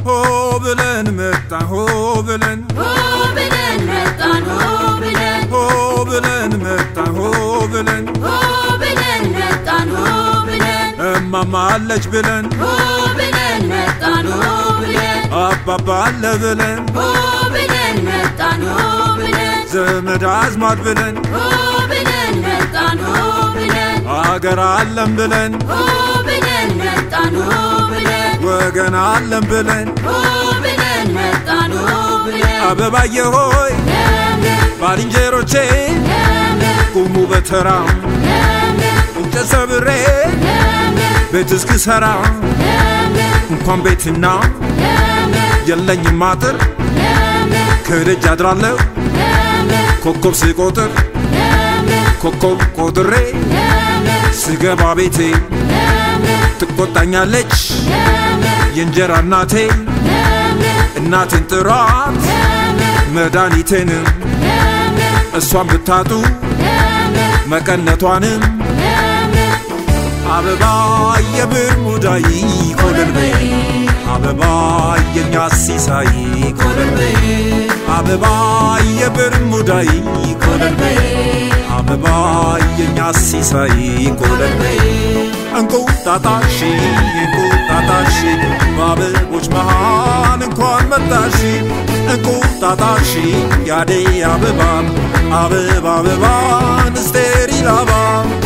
ሆ ብለን መጣን ሆ ብለን ሆ ብለን መጣን ሆ ብለን ሆ ብለን መጣን ሆ ብለን ሆ ብለን መጣን ሆ ብለን እማማ አለች ብለን ሆ ብለን መጣን ሆ ብለን አባባ አለ ብለን ሆ ብለን መጣን ሆ ብለን ዘመድ አዝማድ ብለን ሆ ብለን መጣን ሆ ብለን አገር አለም ብለን ሆ ብለን መጣን ሆ ብለን ወገን አለም ብለን ሆ ብለን መጣን ሆ ብለን አበባየ ሆይ ለምለም ባልንጀሮቼ ለምለም ቁሙ በተራ ለምለም እንጨት ሰብሬ ለምለም ቤት እስክሰራ ለምለም እንኳን ቤትና ለምለም የለኝም አጥር ለምለም ከደጅ አድራለሁ ለምለም ኮከብ ስቆጥር ለምለም ኮከብ ቆጥሬ ለምለም ስገባ ቤቴ ለምለም ትቆጣኛለች ለምለም የእንጀራ እናቴ ለምለም እናቴን ጥሯት ለምለም መድኃኒቴንም ለምለም እሷን ብታጡ ለምለም መቀነቷንም ለምለም አበባ የብር ሙዳይ ኮለል በይ አበባ የኛ ሲሳይ ኮለል በይ አበባ የብር ሙዳይ ኮለል በይ አበባ የኛ ሲሳይ ኮለል በይ እንቁጣጣሽ እንቁጣጣሽ በአበቦች መሃል እንኳን መጣሽ እንቁጣጣሽ ያደይ አበባ አበባ አበባን ስቴሪል አበባ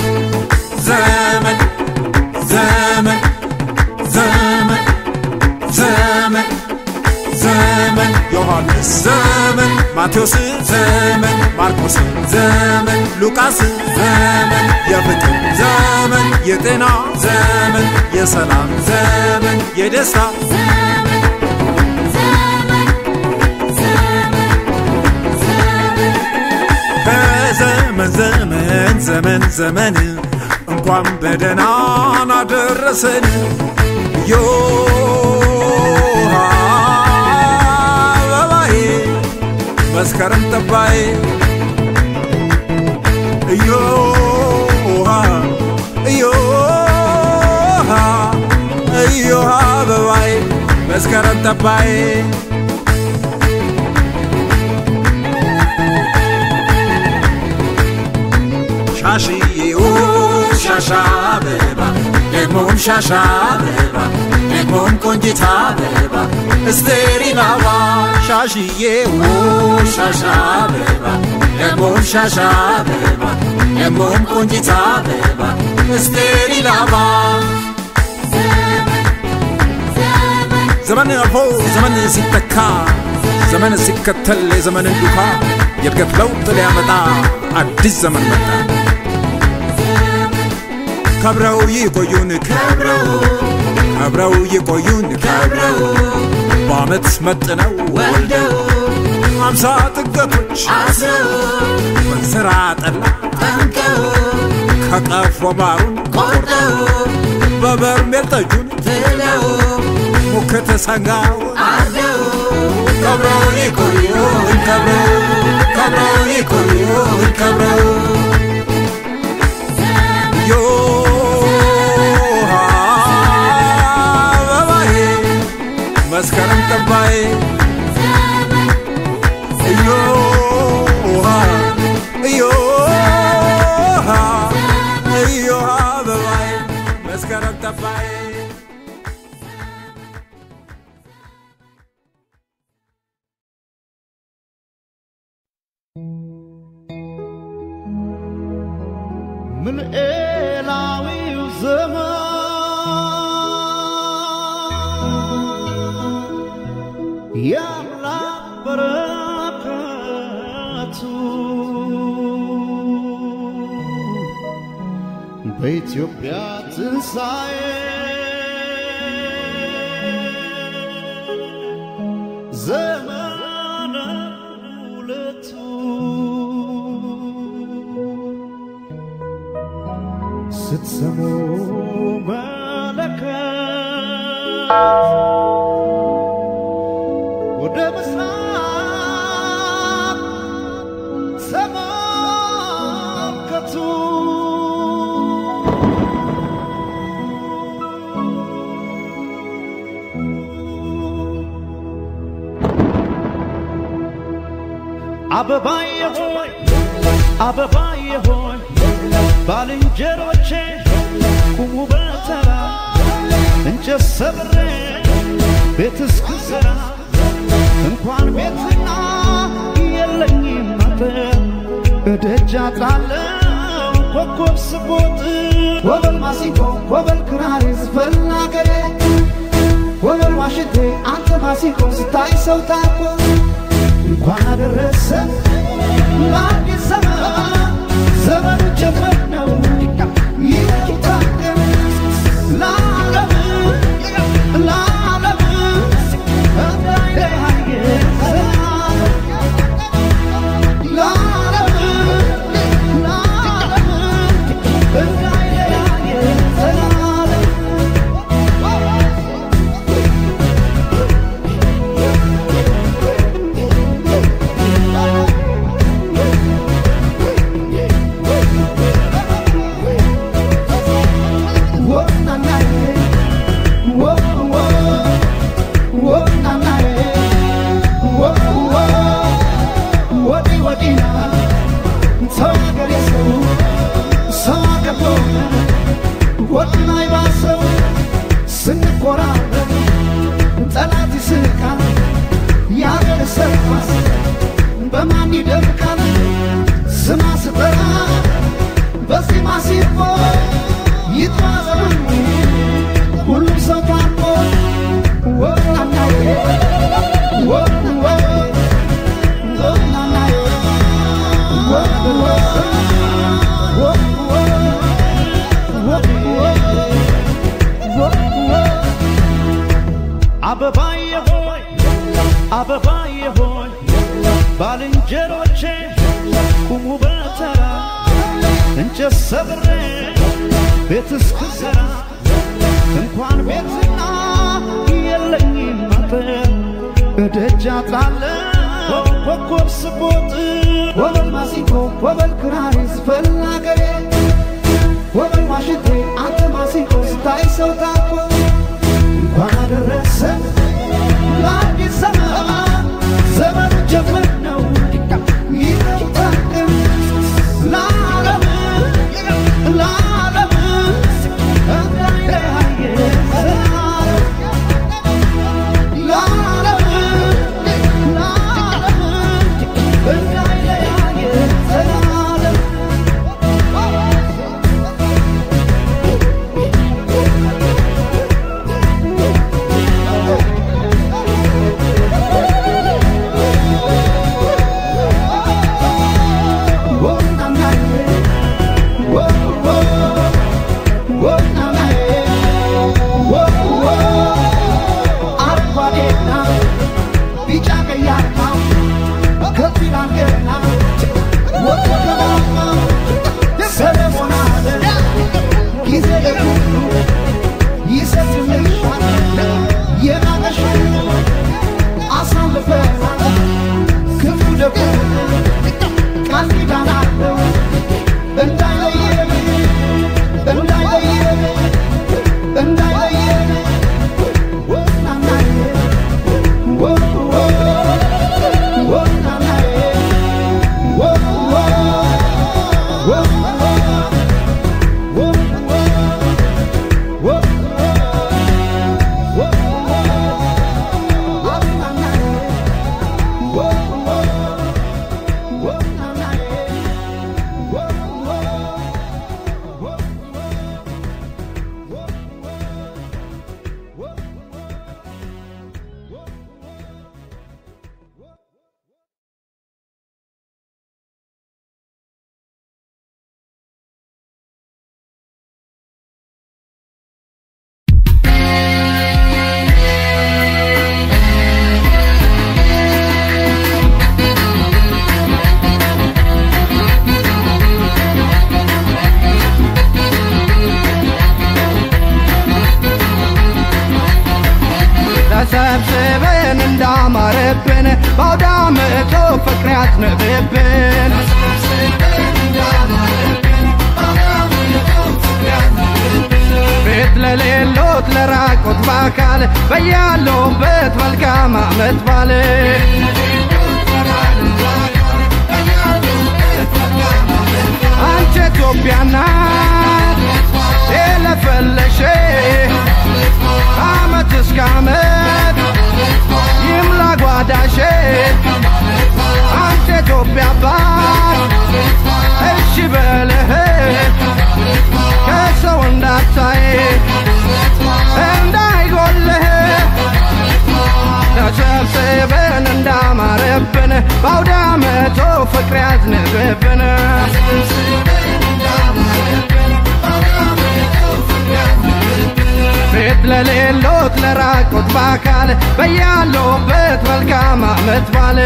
ዘመን ዘመን ዘመን ዘመን ዘመን ዮሐንስ ዘመን ማቴዎስ ዘመን ማርቆስ ዘመን ሉቃስ ዘመን የፍቅር ዘመን የጤና ዘመን የሰላም ዘመን የደስታ ዘመን ዘመን ዘመን ዘመን ከዘመን ዘመን ዘመን ዘመን እንኳን በደህና አደረሰን ዮሃ አበባዬ መስከረም ጠባዬ እዮሃ እዮሃ እዮሃ አበባዬ መስከረም ጠባዬ ሻሽዬው ሻሻ አበባ ደግሞም ሻሻ አበባ ደግሞም ቆንጂት አበባ እስቴሪን አበባ ሻሽዬው ሻሻ አበባ ደግሞም ሻሻ አበባ ደግሞም ቆንጂት አበባ እስቴሪን አበባ ዘመን አልፎ ዘመን ሲተካ ዘመን ሲከተል የዘመንን ዱካ የእድገት ለውጥ ሊያመጣ አዲስ ዘመን መጣ። ከብረው ይቆዩን ከብረው ከብረው ይቆዩን ከብረው በአመት መጥነው ወልደው አምሳ ጥገቶች አስረው በስራ ጠላ ጠምቀው ከቀፎ ማሩን ቆርጠው በበርሜል ጠጁን ጥለው ሙክት ሰንጋውን አርደው ከብረው ይቆዩን ከብረው ከብረው ይቆዩን ከብረው ዮሃ አበባዬ መስከረም ጠባዬ እዮሃ እዮሃ እዮሃ አበባዬ መስከረም ጠባዬ ምልኤላዊው ዘመን የአምላክ በረከቱ በኢትዮጵያ ትንሣኤ ዘመነ ሁለቱ ስትሰሙ መለከት ወደ ምስራቅ ተመልከቱ አበባዬ ሆይ አበባዬ ሆይ ባልንጀሮቼ ቁሙ በተራ እንጨት ሰብሬ ቤት እስክሰራ እንኳን ቤትና የለኝም አጥር እደጃ ጣለው ኮከብ ስቦጥ ወበል ማሲንቆ ወበል ክራር ዝፈን አገሬ ወበል ዋሽንቴ አንተ ማሲንቆ ስታይ ሰው ታኮ እንኳን አደረሰ ለአዲስ ዘመን ዘመኑ ጀመር ነው ይታደም ለዓለም ለዓለም እንዳይለያየ ለዓለም ለዓለም እንዳይለያየ ዘላለም ስንቆራረጥ ጠላት ይስቃል ያገር ሰርኳስ በማን ይደምቃል ስማ ስጠራ በዚህ ማሲፎ ይጥፋ ዘመኑ ሁሉም ሰው ታርቆ ወናናዬ ወወ ወናናዬ ወወ አበባዬ ሆይ አበባዬ ሆይ ባልንጀሮቼ ቁሙ በተራ እንጨት ሰብሬ ቤት እስክሰራ እንኳን ቤትና የለኝም አጥር እደጃ ጣለው ኮከብ ስቦጥ ወበል ማሲንቆ ወበል ክራር ዝፈን አገሬ ወበል ዋሽንቴ አንተ ማሲንቆ ስታይ ሰው ታኮ እንኳን አደረሰ ለአዲስ ዘመን ዘመኑ ጀመር ነው ይታደም ለዓለም ለዓለም እንዳይለያየ ዘላለም ለዓለም ለዓለም እንዳይለያየ ዘላለም ክፉ ደጉ ቃል ኪዳን አለው እንዳይለየን እንዳይለየን እንዳይለየን ወናናዬ ወወ ወናናዬ ወወ ወወ ወወ ተሰብስበን እንዳማረብን በአውደ ዓመቱ ፍቅር ያዝንብብን ቤት ለሌሎት ለራቁት በአካል በያሉበት መልካም ዓመት ባል አንቺ ኢትዮጵያ ናት የለፈለሽ አመት እስከ አመት ይምላ ጓዳሽ አንተ ኢትዮጵያ አባት እሺ በለህ ከሰው እንዳታይ እንዳይጎልህ ተሰብስበን እንዳማረብን በአውደ ዓመቱ ፍቅር ያዝንብብን ቤት ለሌሎት ለራቁት በአካል በያሉበት መልካም አመት ባል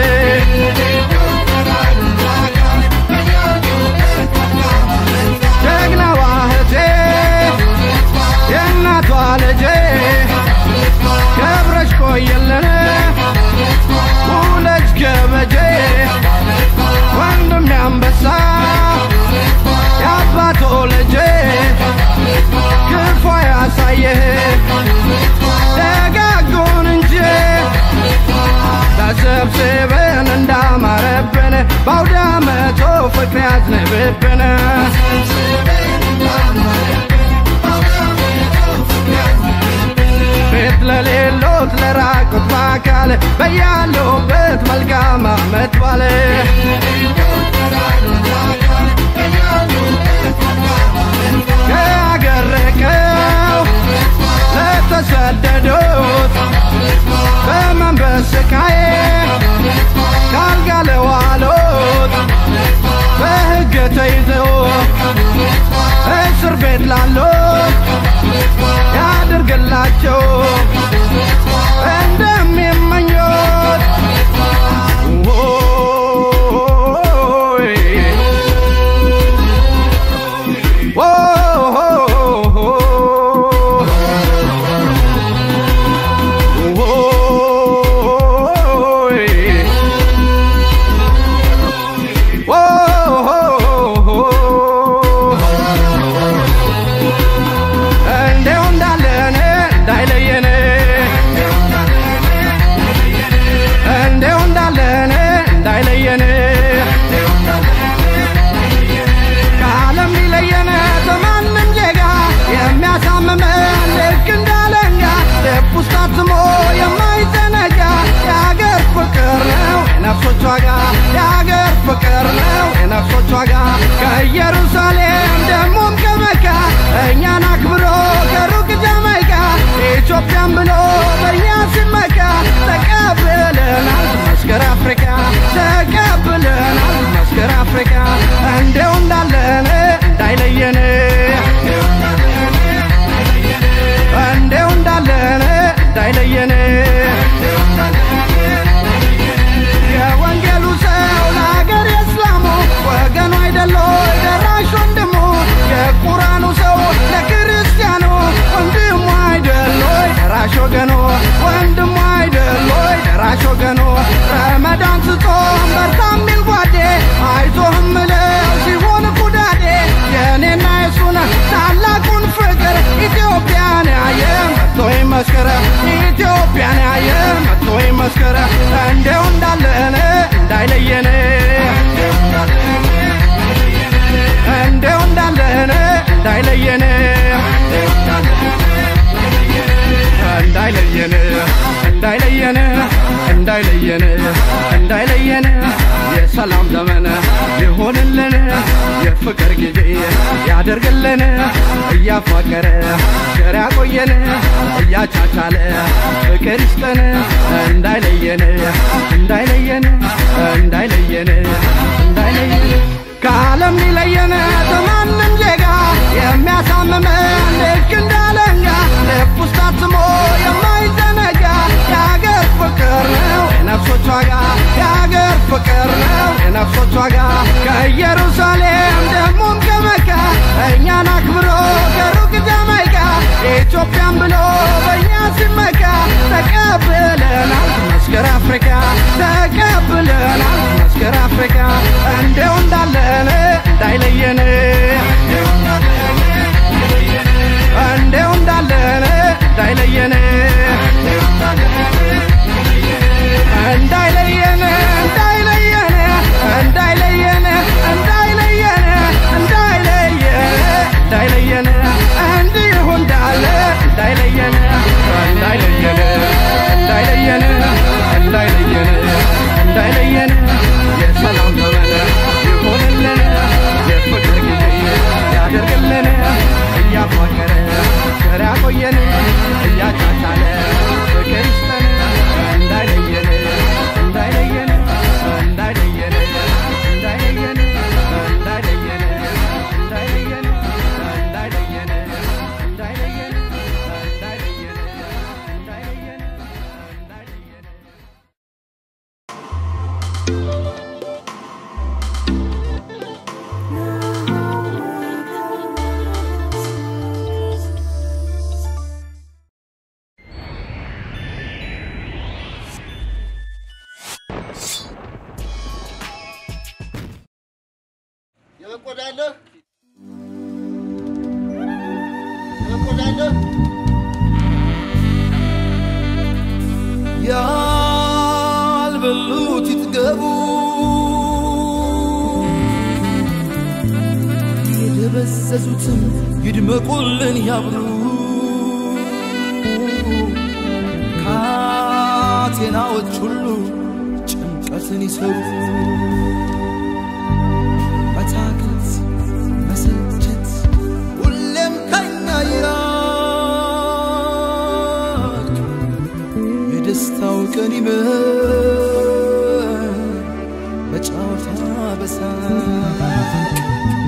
ጀግናዋ እህቴ የእናቷ ልጄ ከብረሽ ቆየልን ውለጅ ገበጄ ወንድም ያንበሳ የአባቶ ልጄ ክፉ ያሳየህ ደጋጉን እንጂ ተሰብስበን እንዳማረብን በአውደ ዓመቱ ፍቅር ያዝንብብን ቤት ለሌሎት ለራቁት በአካል በያሉበት መልካም አመት ባለ ከአገር ርቀው ለተሰደዱት በመንበስ ስቃይ ካልጋ ለዋሉት በሕግ ተይዘው እስር ቤት ላሉት ያድርግላቸው እንደሚመኙት ኦይ እንደው እንዳለን እንዳይለየን እንደው እንዳለን እንዳይለየን ከዓለም ሊለየን በማንም ዜጋ የሚያሳምመን ልክ እንዳለኛ ልብ ውስጥ አትሞ የማይዘነጋ የአገር ፍቅር ነው የነፍሶች ዋጋ የአገር ፍቅር ነው የነፍሶች ዋጋ ከኢየሩሳሌም ደሞም ከመካ እኛን አክብሮ ከሩቅ ጃማይካ ኢትዮጵያን ብሎ በእኛ ሲመካ ተቀብለናል መስከር አፍሪካ ተቀብለናል መስከር አፍሪካ እንደው እንዳለን እንዳይለየን እንደው እንዳለን እንዳይለየን የወንጌሉ ሰው ለሀገር የእስላሙ ወገኑ አይደሎ ደራሽ ወንድሙ የቁራኑ ሰው ለክርስቲያኑ ወንድሙ አይደሎ ደራሽ ወገኑ ወንድሙ አይደሎ ደራሽ ወገኑ ረመዳን ስጾም በርታ ሚል ጓዴ አይዞህም ምለው ሲሆን ኩዳዴ የእኔና የሱን ታላቁን ፍቅር ኢትዮጵያን ያየ መጥቶ ይመስክር ኢትዮጵያን ያየ መጥቶ ይመስክር እንደው እንዳለን እንዳይለየን እንደው እንዳለን እንዳይለየን እንዳይለየን እንዳይለየን እንዳይለየን እንዳይለየን የሰላም ዘመን ይሆንልን የፍቅር ጊዜ ያደርግልን እያፋቀረ ቸር ያቆየን እያቻቻለ ፍቅር ይስጠን እንዳይለየን እንዳይለየን እንዳይለየን እንዳይለየን ከዓለም ሊለየን በማንም ዜጋ የሚያሳምመን ልክ እንዳለኛ ልብ ውስጥ አትሞ የማይዘነጋ የአገር ፍቅር ነው የነፍሶች ዋጋ የአገር ፍቅር ነው የነፍሶች ዋጋ ከኢየሩሳሌም ደግሞም ከመካ እኛን አክብሮ ከሩቅ ጃማይካ ኢትዮጵያን ብሎ በእኛ ሲመካ ተቀብለናል መስከር አፍሪካ ተቀብለናል መስከር አፍሪካ እንደው እንዳለን እንዳይለየን ትቆዳለህ ትቆዳለህ ያልበሉት ይጥገቡ የደበዘዙትም ይድመቁልን ያብሉ ካቴናዎች ሁሉ ጭንቀትን ይሰሩ መታከት መሰልቸት ሁሌም ከኛ ይራቅ የደስታው ቀን ይመር በጨዋታ በሳቅ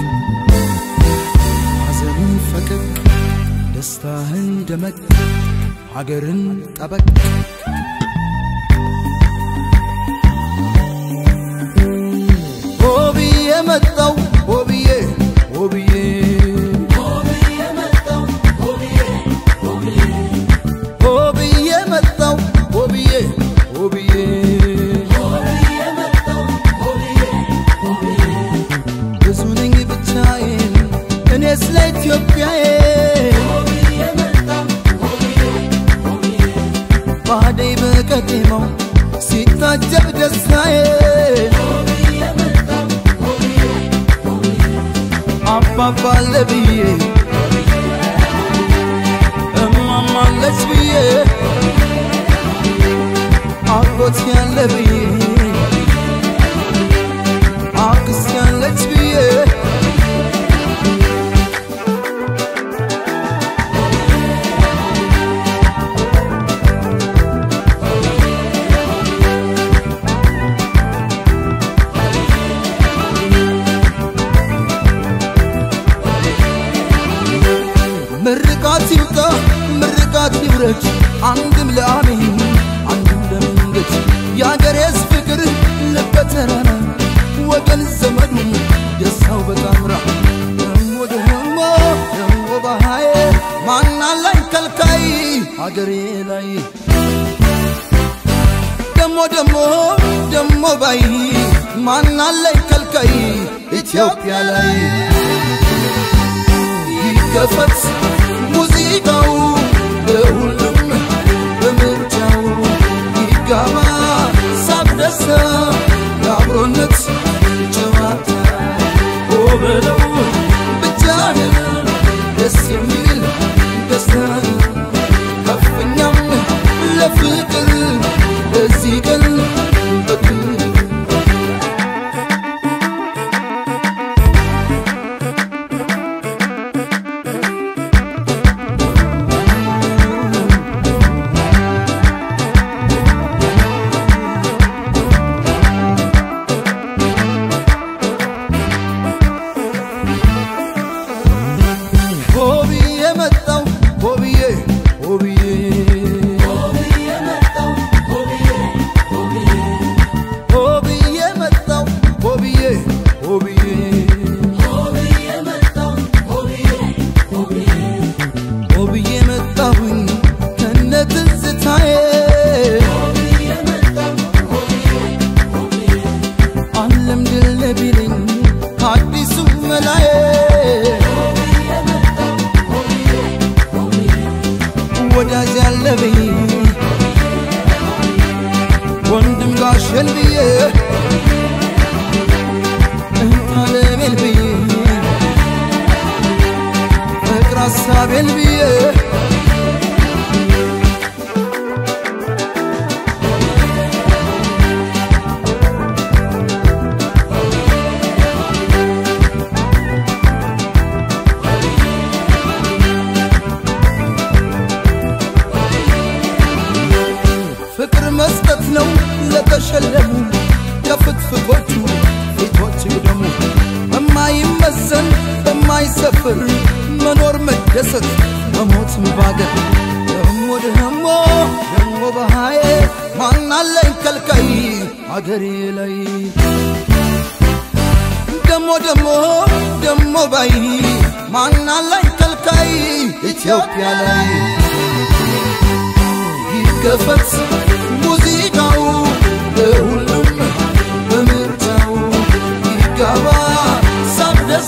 ሐዘንን ፈቀቅ ደስታህን ደመቅ ሀገርን ጠበቅ ሆብዬ መጣው ሆብዬ ሆብዬ ሆብዬ መጣው ሆብዬ ሆብዬ ብዙ ነኝ ብቻዬን እኔ ስለ ኢትዮጵያዬ ባደይ በቀጤማው ሲታጀብ ደስታዬ አባባለ ብዬ እማማለች ብዬ አጎት ያለ ብዬ አክስት ያለች ብዬ ምርቃት ይውጣ ምርቃት ይውረድ አንድም ለአሜን አንድም ለመንገድ የአገሬስ ፍቅር ልበተራራ ወገን ዘመዱ ደስታው በጣምራ ደሞ ደሞ ደሞ ባሃዬ ማናላይ ከልካይ አገሬ ላይ ደሞ ደሞ ደሞ ባይ ማናላይ ከልካይ ኢትዮጵያ ላይ ይከፈት ሙዚቃው ለሁሉም በምርጫው ይጋባ ሳቅ ደስታ የአብሮነት ጨዋታ ኦ በለው ብቻህን ደስ የሚል ደስታ ከፍኛም ለፍቅር በዚህ ቀን በክብር ሆብዬ መጣው ሆብዬ ሆብዬ ሆብዬ መጣው ሆብዬ ሆብዬ ሆብዬ መጣሁኝ ከነ ትዝታዬ ዓለም ድል ቢለኝ አዲሱ መላዬ ወዳጅ ያለብኝ ወንድም ጋሸን ብዬ እንታለሜል ብዬ ፍቅር ሀሳቤን ብዬ ፍቅር መስጠት ነው ለተሸለሙ ከፍትፍቶቹ ፊቶች ግደሙ በማይመዘን በማይሰፍር መኖር መደሰት መሞት ባገር ደሞ ደሞ ደሞ በሃዬ ማናለኝ ከልካይ አገሬ ላይ ደሞ ደሞ ደሞ ባይ ማናለኝ ከልካይ ኢትዮጵያ ላይ ይከፈት ሙዚቃው ለሁሉም በምርጫው ይጋባ ሳቅ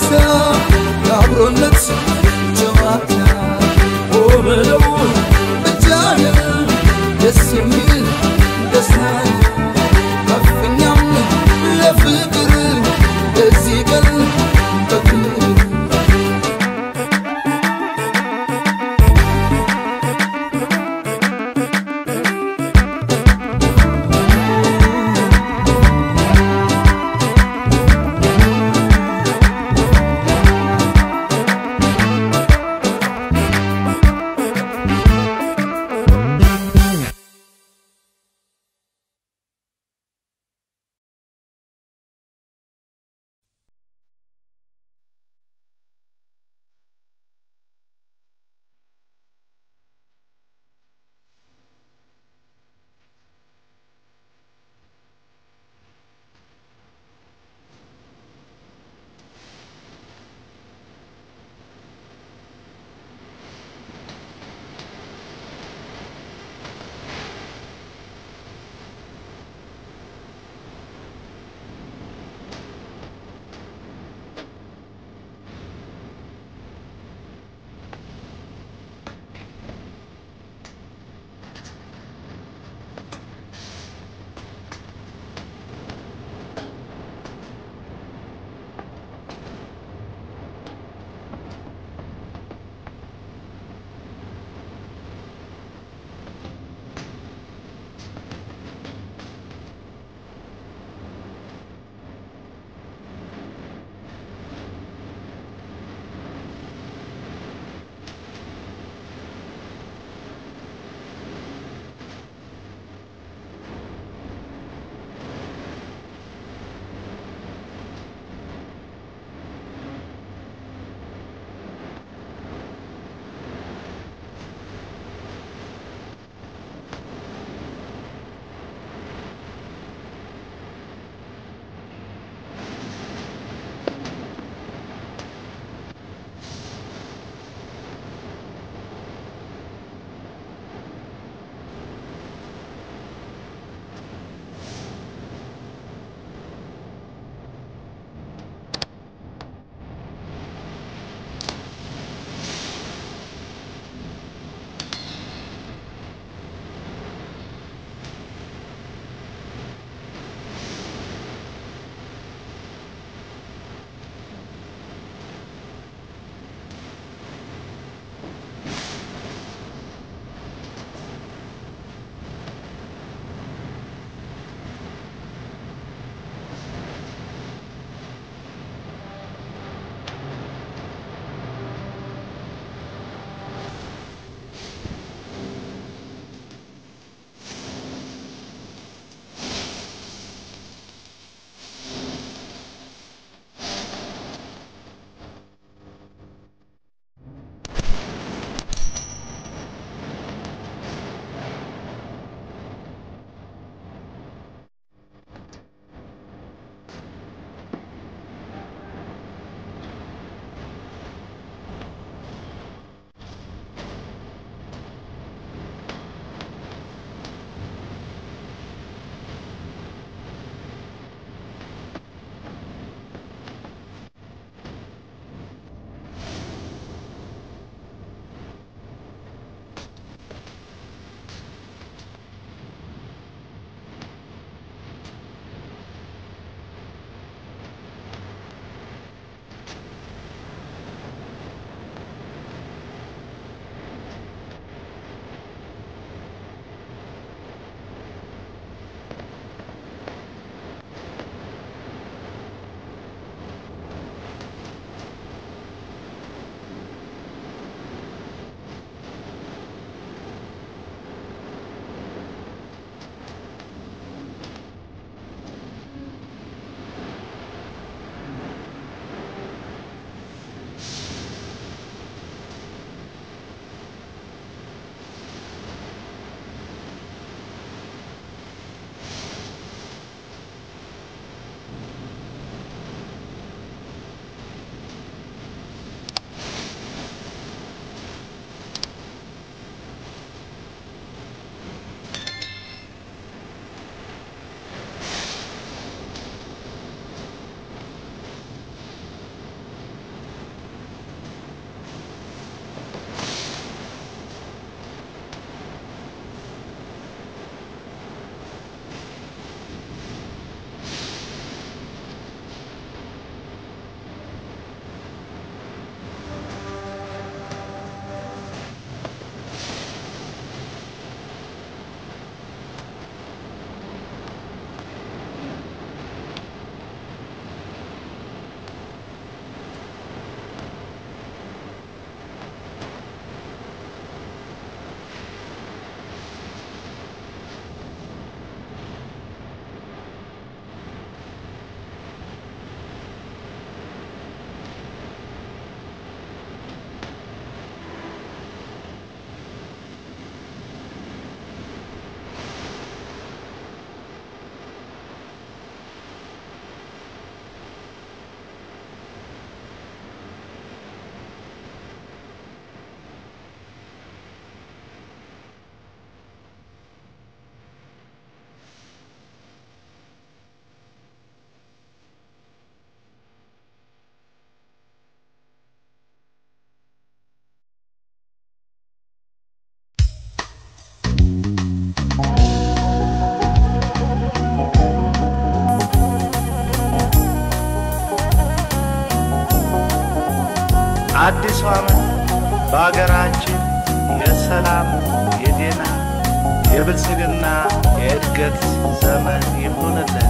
ዓመት በአገራችን የሰላም፣ የጤና፣ የብልጽግና፣ የእድገት ዘመን ይሁንልን።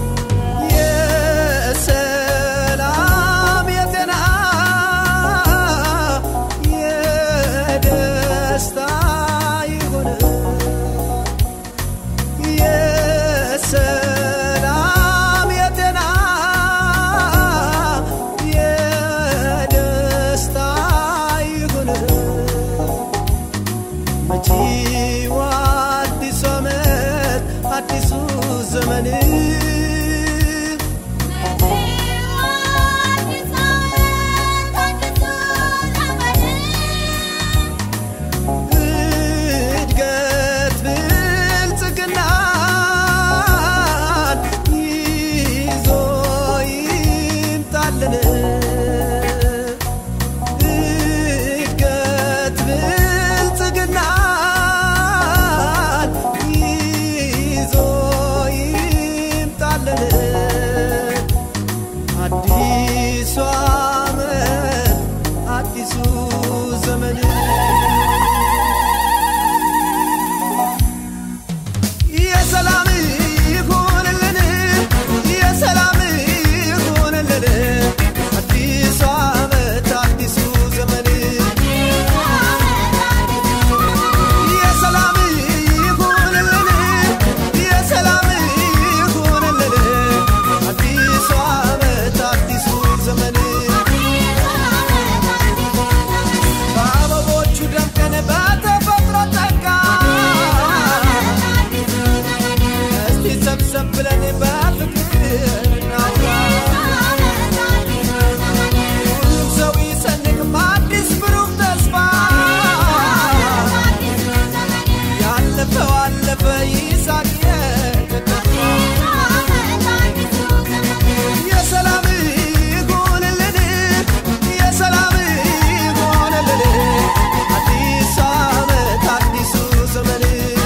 የሰላም የጤና የደስታ ይሁን የሰላም የጤና የደስታ ይሁን መጪው አዲሱ ዓመት አዲሱ ዘመን እድገት ብልጽግናን ይዞ ይምጣልን እድገት ብልጽግናን ይዞ ይምጣልን አዲሱ ዓመት አዲሱ ዘመን የሰላም ይሁንልን የሰላም ይሁንልን አዲሱ ዓመት አዲሱ ዘመን የሰላም ይሁንልን የሰላም ይሁንልን አዲሱ ዓመት አዲሱ ዘመን በአበቦቹ ደምቀን በተፈጥሮ ጸጋ እስቲ ሰብሰብ ብለን በፍቅር እናውራ ሁሉም ሰው ይሰንቅ አዲስ ብሩህ ተስፋ ያለፈው አለፈ ይሳቅ የተተፋ የሰላም ይሁንልን የሰላም ይሁንልን አዲስ ዓመት አዲሱ ዘመን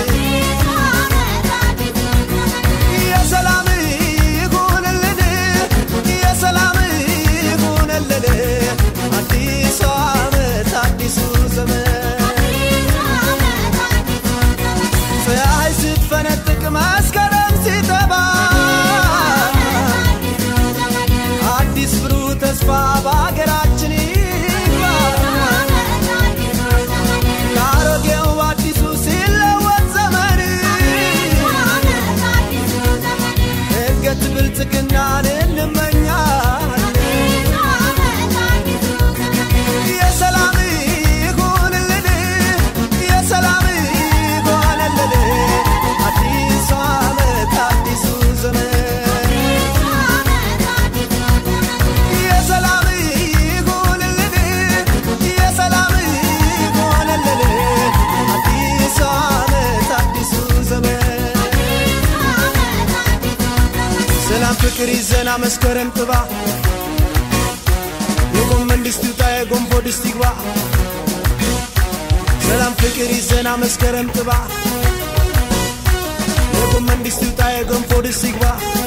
የሰላም ይሁንልን የሰላም ይሁንልን አዲሱ ዓመት አዲሱ ዘመን ፀሐይ ስትፈነጥቅ መስከረም ሲጠባ አዲስ ብሩህ ተስፋ በአገራችን ይግባ ከአሮጌው አዲሱ ሲለወጥ ዘመን እድገት ብልጽግናን እንመኛለን የሰላም ይሁንልን የሰላም ይሁንልን አዲሱ ዓመት አዲሱ ዘመን የሰላም ይሁንልን የሰላም ይሁንልን አዲሱ ዓመት አዲሱ ዘመን ሰላም ፍቅር ይዘና መስከረም ጥባ የጎመን ድስት ይውጣ የጎንፎ ድስት ይግባ ሰላም ፍቅር ይዘና መስከረም ጥባ የጎመን ድስት ይውጣ የገንፎ ድስት ይግባ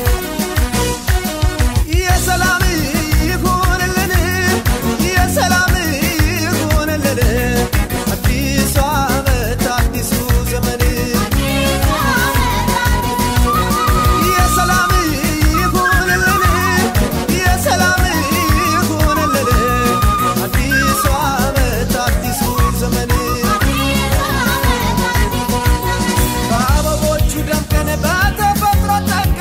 የሰላም ይሁንልን የሰላም ይሁንልን አዲሱ ዓመት አዲሱ ዘመን የሰላም ይሁንልን የሰላም ይሁንልን አዲሱ ዓመት አዲሱ ዘመን በአበቦቹ ደምቀን በተፈጥሮ ጸጋ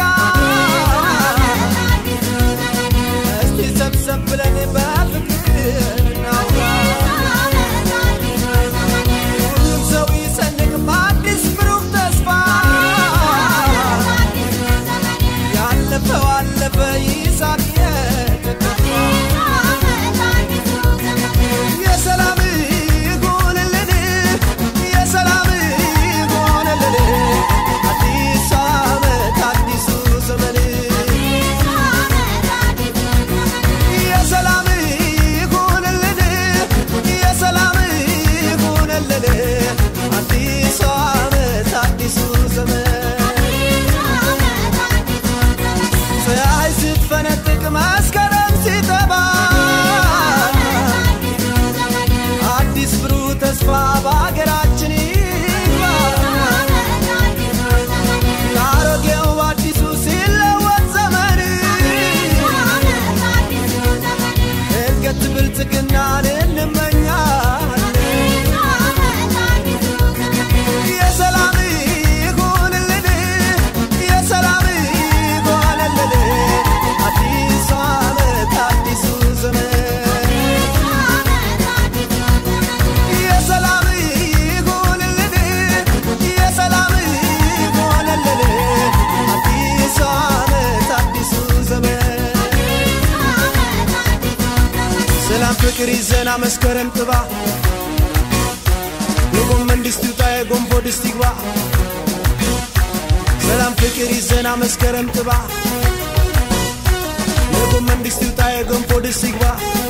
እስቲ ሰብሰብ ብለን በፍቅር ፍቅር ይዘና መስከረም ጥባ የጎመን ድስት ይውጣ የጎንፎ ድስት ይግባ ሰላም ፍቅር ይዘና መስከረም ጥባ የጎመን ድስት ይውጣ የገንፎ ድስት ይግባ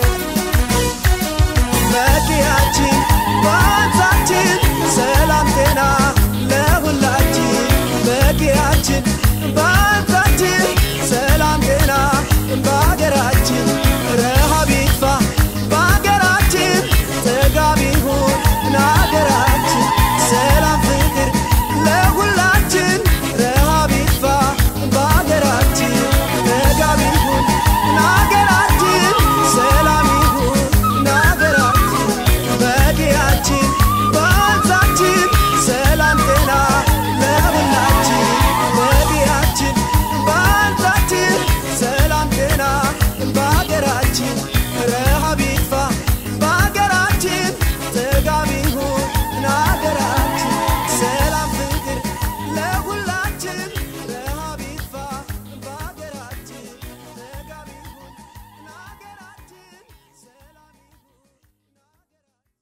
መኪያችን ባንሳችን ሰላም ጤና ለሁላችን መኪያችን ባንሳችን ሰላም ጤና በሀገራችን ረሃብ ይጥፋ በሀገራችን ጥጋብ ይሁን ሀገራችን ሰላም ፍቅር ለሁላችን ረሃብ ይጥፋ በሀገራችን ጥጋብ ይሁን ሀገራችን ሰላም ይሁን ሀገራችን በዲያችን በወንዛችን ሰላም ጤና ለሁላችን በዲያችን በወንዛችን ሰላም ጤና በሀገራችን ረሃብ ይጥፋ በሀገራችን ጥጋብ ይሁን ሀገራችን ሰላም ፍቅር ለሁላችን ረሃብ ይጥፋ በሀገራችን ጥጋብ ይሁን ሀገራችን ሰላም ይሁን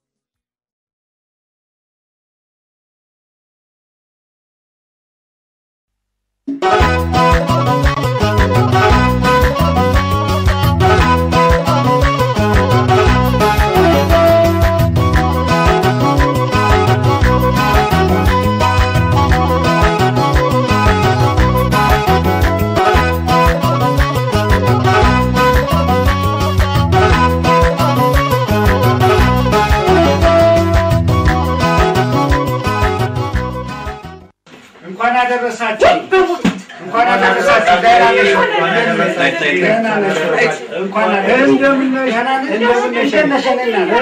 እንኳን አደረሳችሁ እንኳን አደረሳችሁ። ደህና ነሽ? ደህና ነሽ? እንኳን አደረሳችሁ። እንደምን ነሽ? እንደምን ነሽ? እንደምን ነሽ?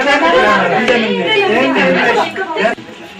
እንደምን ነሽ?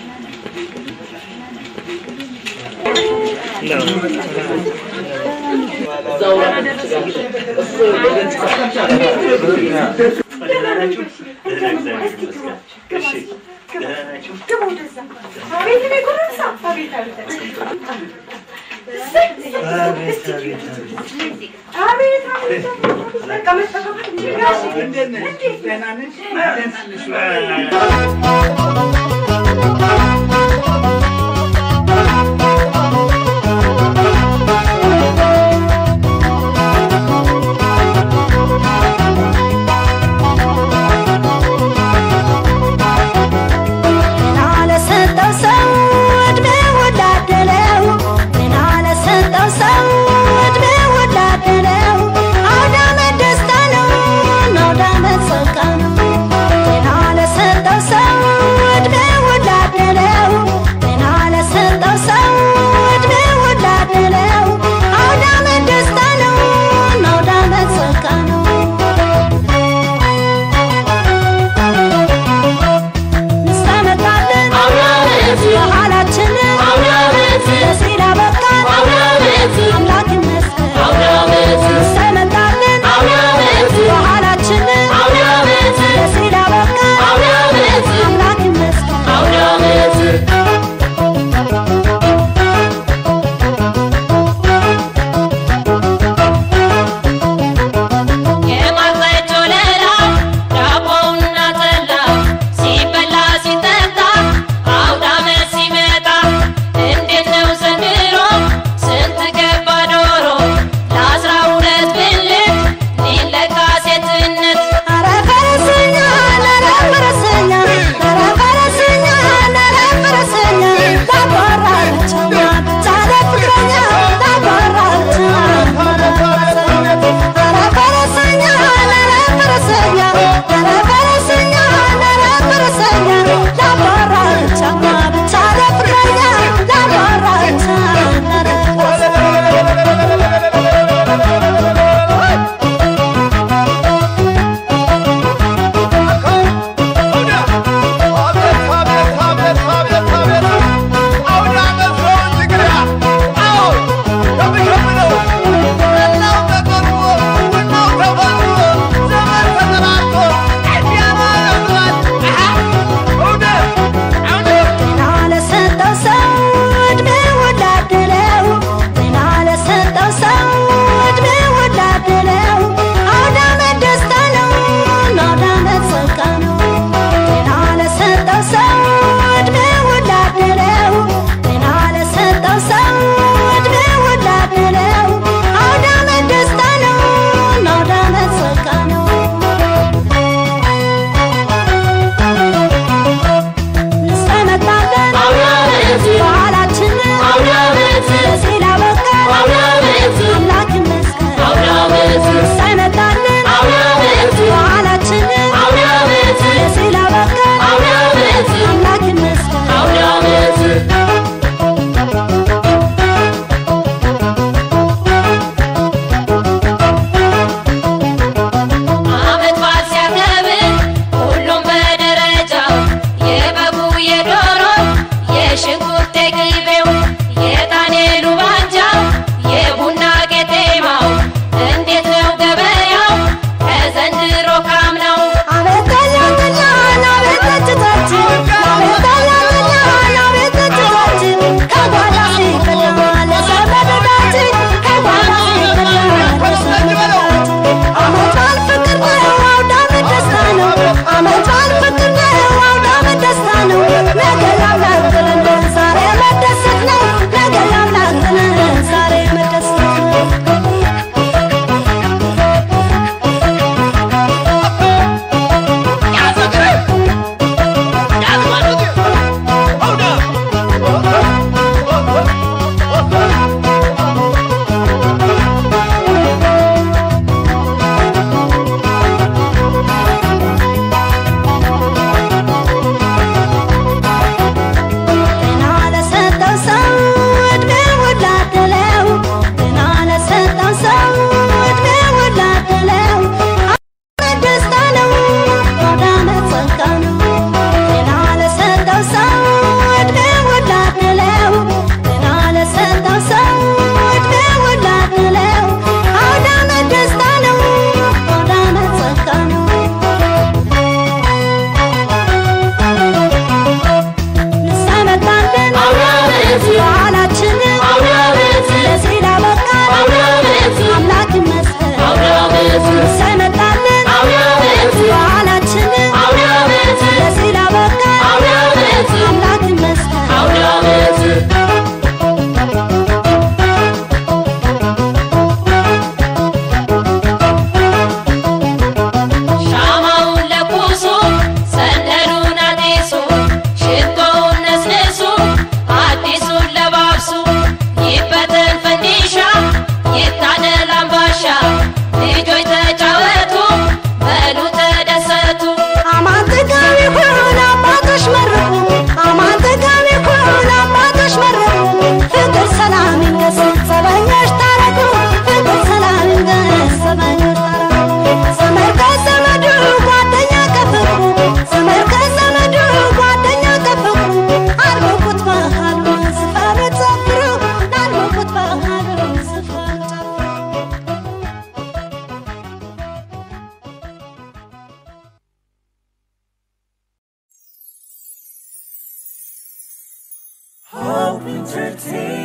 ጤና ለሰጠው ሰው ዕድሜውን ላደለው ጤና ለሰጠው ሰው ዕድሜውን ላደለው አውደ ዓመት ደስታ ነው አውደ ዓመት ጸጋ ነው ጤና ለሰጠው ሰው ዕድሜውን ላደለው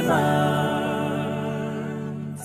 ያሰማን።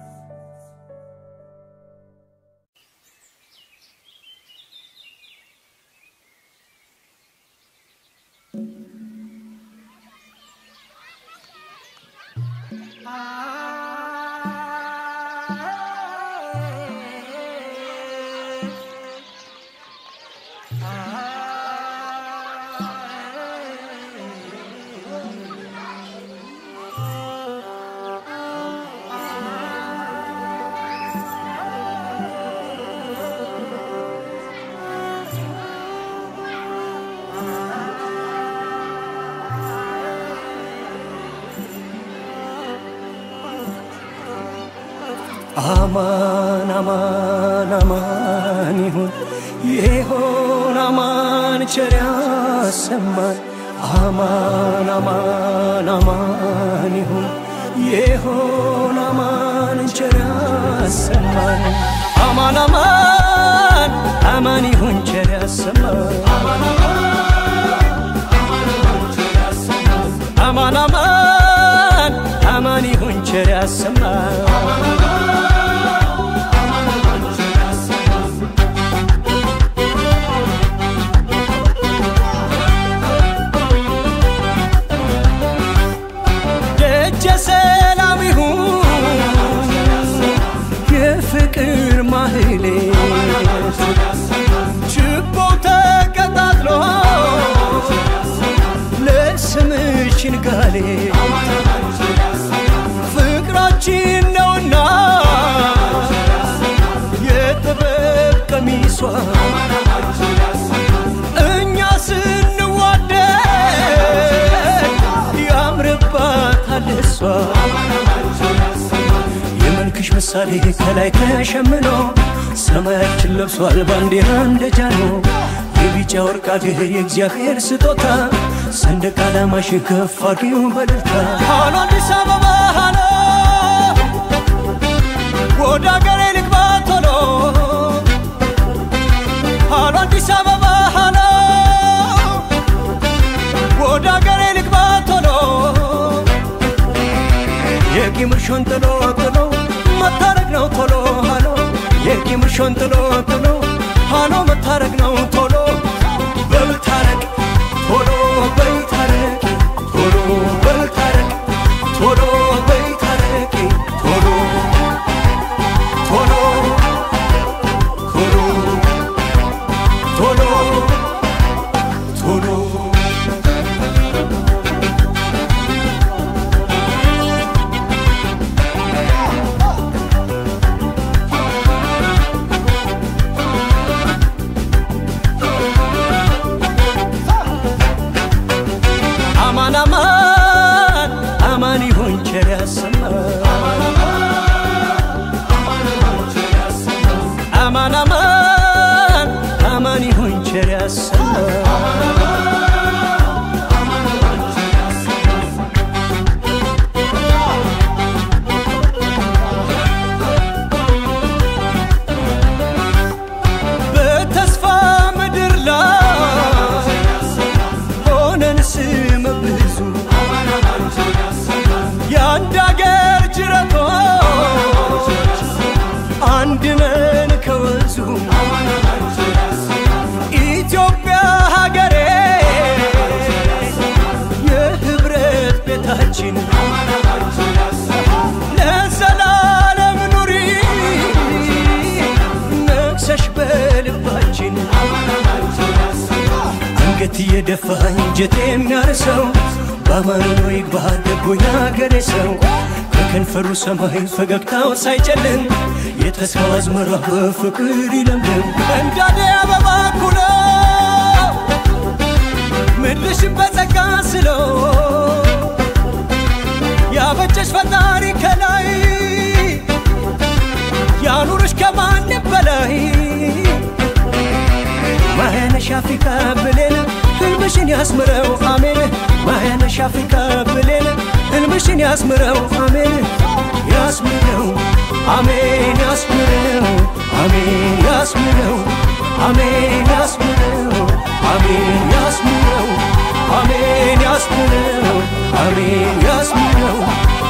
አማን አማን አማን ይሁን ይሆን አማን ቸር ያሰማን አማን አማን አማን ይሁን ይሆን አማን ቸር ያሰማን አማን አማን አማን ይሁን ቸር ያሰማን አማን አማን አማን ይሁን ቸር ያሰማን ደጀ ሰላም ይሁን የፍቅር ማህሌ ችቦ ተቀጣጥሎ ለስምሽ ንጋሌ ፍቅራችን ነውና የጥበብ ቀሚሷ እኛ ስንዋደድ ያምርባታል እሷ የመልክሽ ምሳሌ ከላይ ተሸምኖ ሰማያችን ለብሷል ባንዲራ እንደ ጃኖ የቢጫ ወርቅ አገር የእግዚአብሔር ስጦታ ሰንደቅ ዓላማሽ ከፍ አድርጊው በደስታ ሃሎ አዲስ አበባ ሃሎ ወደ አገሬ ልግባ ቶሎ ሃሎ አዲስ አበባ ሃሎ ወደ አገሬ ልግባ ቶሎ የቂም እርሾን ጥሎ ጥሎ መታረቅ ነው ቶሎ ሃሎ የቂም እርሾን ጥሎ ጥሎ ሃሎ መታረቅ ነው ቶሎ በልታረቅ ቶሎ በልታረቅ ቶሎ በልታረቅ ቶሎ በልታረቅ ቶሎ ቶሎ ቶሎ ቶሎ ቶሎ አማን አማን አማን ይሁን ቸር ያሰማን አማን አማን አማን ይሁን ቸር ያሰማን በተስፋ ምድር ላይ ሆነን ስመ ብዙ የአንድ አገር ጅረቶች አንድ ነን ከወንዙ ኢትዮጵያ ሀገሬ የህብረት ቤታችን ለዘላለም ኑሪ ነግሰሽ በልባችን አንገት እየደፋ እንጀት የሚያርሰው በአማኑሎ ይግባ ደጎ ያገሬ ሰው ከከንፈሩ ሰማይ ፈገግታው ሳይጨልም የተስፋው አዝመራ በፍቅር ይለምልም እንዳደ አበባ ኩሎ ምድርሽን በጸጋ ስለው ያበጀሽ ፈጣሪ ከላይ ያኑርሽ ከማንም በላይ ማያነሽ አፍሪካ ብሌን ህልምሽን ያስምረው አሜን ማያነሽ አፍሪካ ብሌን ህልምሽን ያስምረው አሜን ያስምረው አሜን ያስምረው አሜን ያስምረው አሜን ያስምረው አሜን ያስምረው አሜን ያስምረው አሜን ያስምረው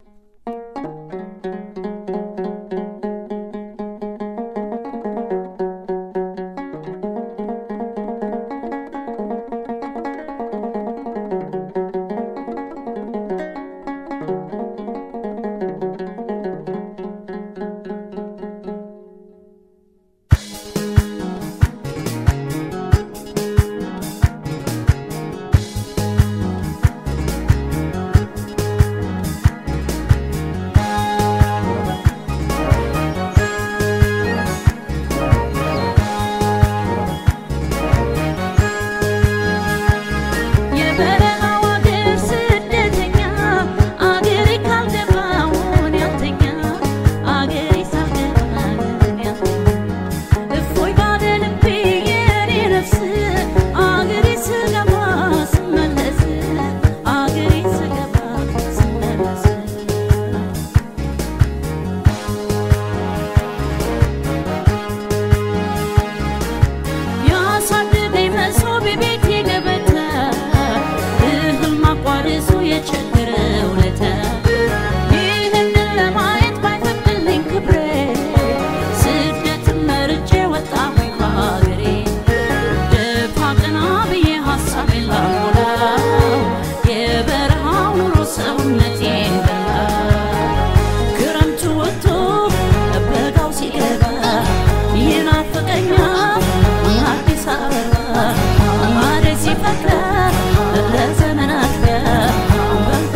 የበረሃው አገር ስደተኛ አገሬ ካልገባውን ያልተኛ አገሬ ሳልገባን ያልተኛ እፎይ ባለ ልቤ የኔ ነፍስ አገሬ ስገባ ስመለስ አገሬ ስገባ ስመለስ ያሳደገኝ መሶብ የቤቴ ገበታ እህል ማቋደሱ የቸገረው ለታ ይህንን ለማየት ባይፈቅድልኝ ክብሬ ስደትን መርጬ ወጣሁኝ ከሀገሬ ደፋ ቀና ብዬ ሀሳቤን ላሞላው የበረሃው ኑሮ ሰውነቴን በላው ክረምቱ ወጥቶ በጋው ሲገባ ይናፍቀኛል አዲስ አበባ ማሬ ሲፈቅድ ለዘመናት በንታ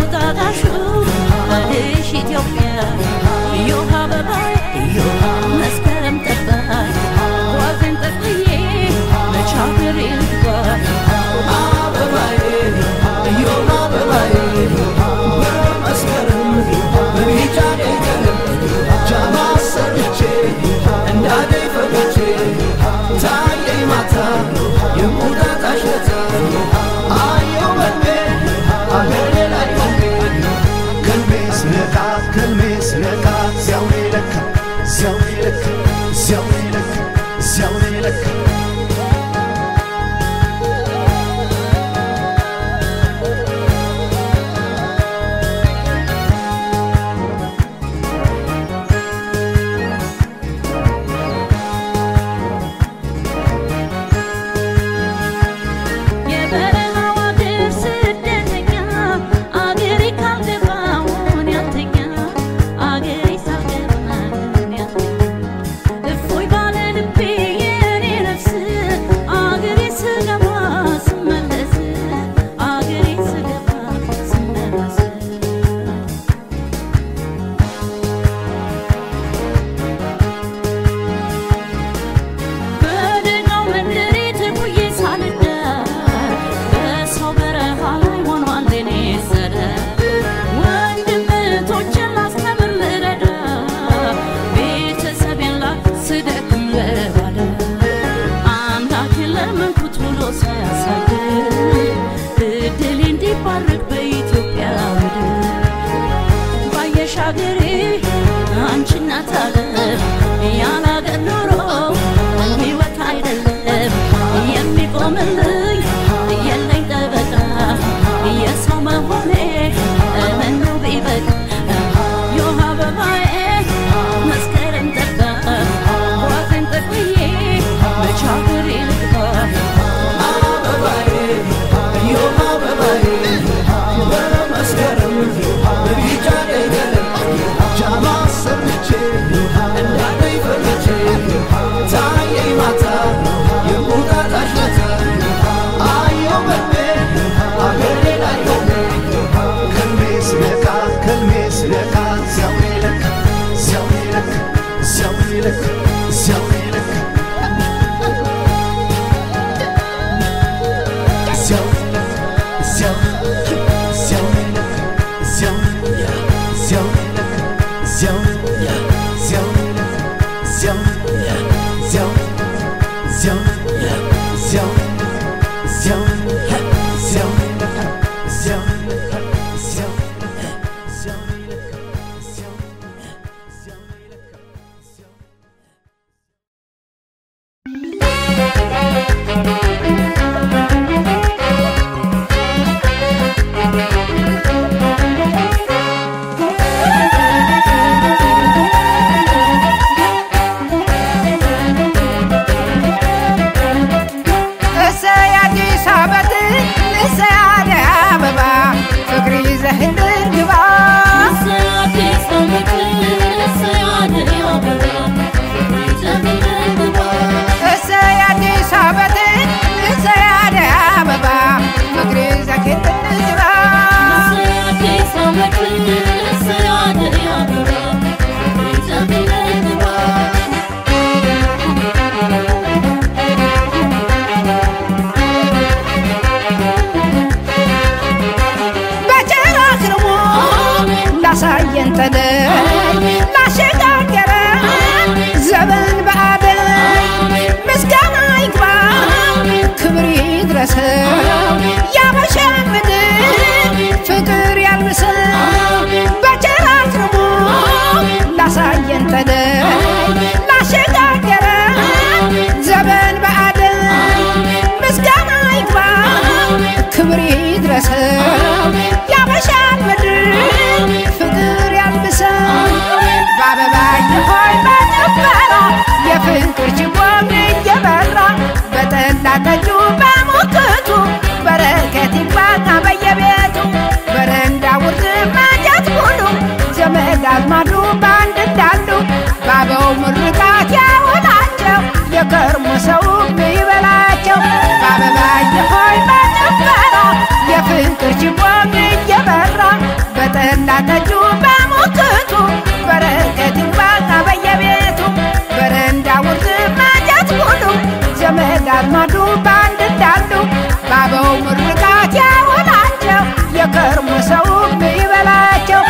ይድረሰው ያበሻን ምድር ፍቅር ያልብሰው በአበባየ ሆይ በጭፈራ የፍቅር ችቦም እየበራ በጠላ ጠጁ በሙክቱ በረከት ይግባና በየቤቱ በረንዳ ውርድ ማጀት ሙሉ ዘመድ አዝማዱ በአንድ እንዳሉ ባበው ምርቃት ያውላቸው የከርሞ ሰው ይበላቸው በአበባየ ሆይ በጭፈራ የፍቅር ችቦም እየበራ በጠላ ጠጁ በሙክቱ በረከት ይግባና በየቤቱ በረንዳ ውርድ ማጀት ሙሉ ዘመድ አዝማዱ በአንድ እንዳሉ ባበው ምርቃት ያውላቸው የከርሞ ሰው ይበላቸው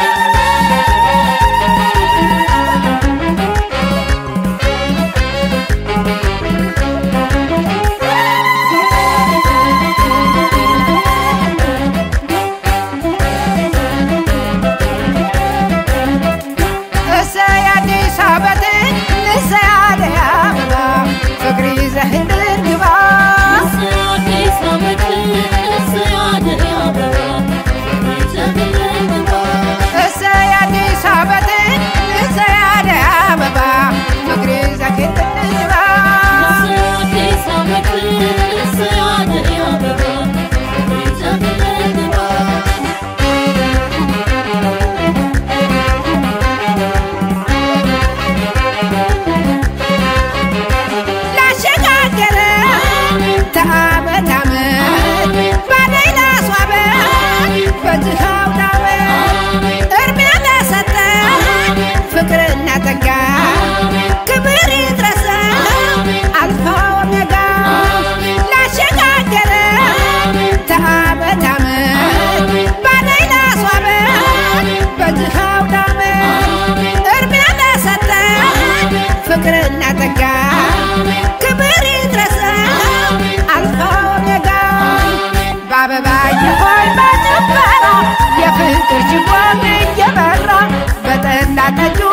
እሰይ አዲስ ዓመትን እሰይ አደይ አበባ ፍቅር ይዘህልን ግባ እሰይ አዲስ ዓመትን እሰይ አደይ አበባ ፍቅር ይዘህልን ግባ ላሸጋገረ ተአመት አመት ባደይ ላስዋበ በዚህ አውደ ዓመት እድሜ ለሰጠ ፍቅርና ጸጋ ክብር ይድረሰው አልፋ ኦሜጋ ላሸጋገረ ተአመት አመት ባደይ ላስዋበ በዚህ አውደ ዓመት እድሜ ለሰጠ ፍቅርና ጸጋ ክብር ይድረሰው አልፋ ኦሜጋ በአበባየ ሆይ በጭፈራ የፍቅር ችቦም እየበራ በጠላ ጠጁ